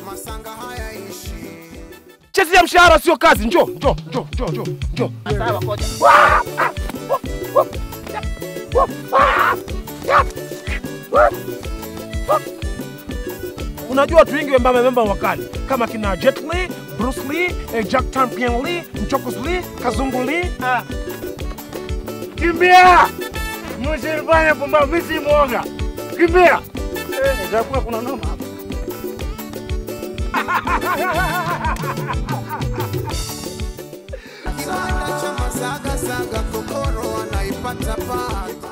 masanga hayaishi Chezi ya mshahara sio kazi. Njoo, njoo, njoo, njoo, njoo, njoo. Sawa, koja. Unajua watu wengi wembamba wembamba wakali kama kina Jet Li, Bruce Lee, eh, Jack Champion Lee, Mchokos Lee, Kazungu Lee. Ah. Kimbia! Msifanye pumbavu, mimi si mwoga. Kimbia! Eh, itakuwa kuna noma hapa. kibanda cha masaga saga kokoro anaipata pata